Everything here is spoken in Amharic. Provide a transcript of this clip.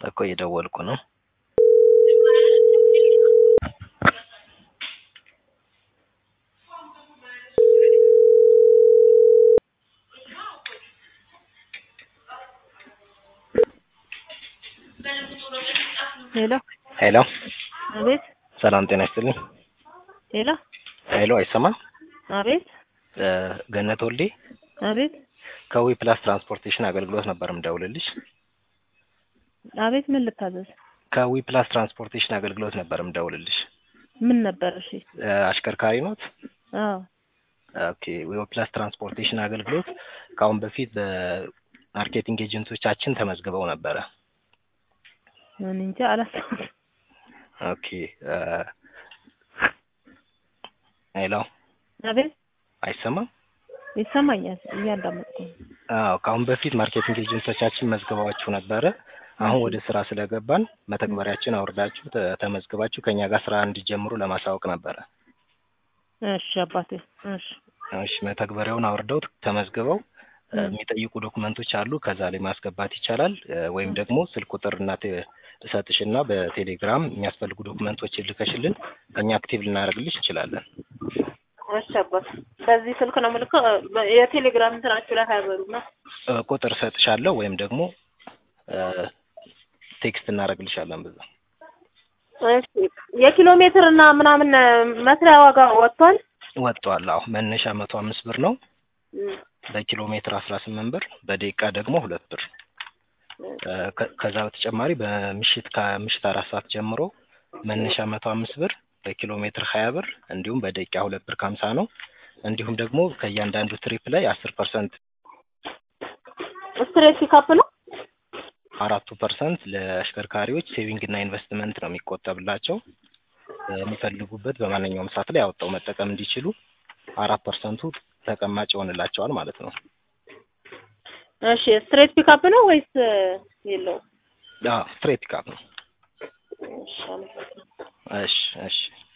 እኮ እየደወልኩ ነው። ሄሎ ሄሎ አቤት ሰላም ጤና ይስጥልኝ። ሄሎ ሄሎ አይሰማም? አቤት እ ገነት ወልዴ አቤት ከዊ ፕላስ ትራንስፖርቴሽን አገልግሎት ነበር ምደውልልሽ። አቤት ምን ልታዘዝ? ከዊ ፕላስ ትራንስፖርቴሽን አገልግሎት ነበር ምደውልልሽ። ምን ነበር? እሺ እ አሽከርካሪ ኖት? አዎ ኦኬ ዊ ፕላስ ትራንስፖርቴሽን አገልግሎት ከአሁን በፊት በማርኬቲንግ ኤጀንቶቻችን ተመዝግበው ነበረ። እኔ እንጃ አላሰብኩም። ኦኬ እ ሄሎ አቤት አይሰማም? ይሰማኛል እያዳመጥኩ ነው። አዎ ከአሁን በፊት ማርኬቲንግ ኤጀንቶቻችን መዝግባችሁ ነበረ። አሁን ወደ ስራ ስለገባን መተግበሪያችን አውርዳችሁ ተ- ተመዝግባችሁ ከኛ ጋር ስራ እንዲጀምሩ ለማሳወቅ ነበረ። እሺ አባቴ እሺ እሺ መተግበሪያውን አውርደው ተመዝግበው እ ም። የሚጠይቁ ዶክመንቶች አሉ። ከዛ ላይ ማስገባት ይቻላል። እ ወይም ደግሞ ስልክ ቁጥር እና ቴ- እሰጥሽና በቴሌግራም የሚያስፈልጉ ዶክመንቶችን ልከሽልን እኛ አክቲቭ ልናደርግልሽ እንችላለን። እሺ አባት በዚህ ስልክ ነው የምልከው። በ- የቴሌግራም እንትናችሁ ላይ አይበሉም ነው? እ ቁጥር እሰጥሻለሁ ወይም ደግሞ እ ቴክስት እናደርግልሻለን በዛ እሺ የኪሎ ሜትር እና ምናምን መስሪያ ዋጋ ወጥቷል? ወጥቷል። አዎ መነሻ መቶ አምስት ብር ነው። ም። በኪሎ ሜትር አስራ ስምንት ብር፣ በደቂቃ ደግሞ ሁለት ብር። እ ከ- ከዛ በተጨማሪ በምሽት ከምሽት አራት ሰዓት ጀምሮ መነሻ መቶ አምስት ብር፣ በኪሎ ሜትር ሀያ ብር እንዲሁም በደቂቃ ሁለት ብር ከሀምሳ ነው። እንዲሁም ደግሞ ከእያንዳንዱ ትሪፕ ላይ አስር ፐርሰንት ስትሬት ፒካፕ ነው? አራቱ ፐርሰንት ለአሽከርካሪዎች ሴቪንግ እና ኢንቨስትመንት ነው የሚቆጠብላቸው የሚፈልጉበት በማንኛውም ሰዓት ላይ አወጣው መጠቀም እንዲችሉ አራት ፐርሰንቱ ተቀማጭ ይሆንላቸዋል ማለት ነው። እሺ ስትሬት ፒካፕ ነው ወይስ የለውም? ስትሬት ፒካፕ ነው። እሺ አመሰግናለሁ። እሺ እሺ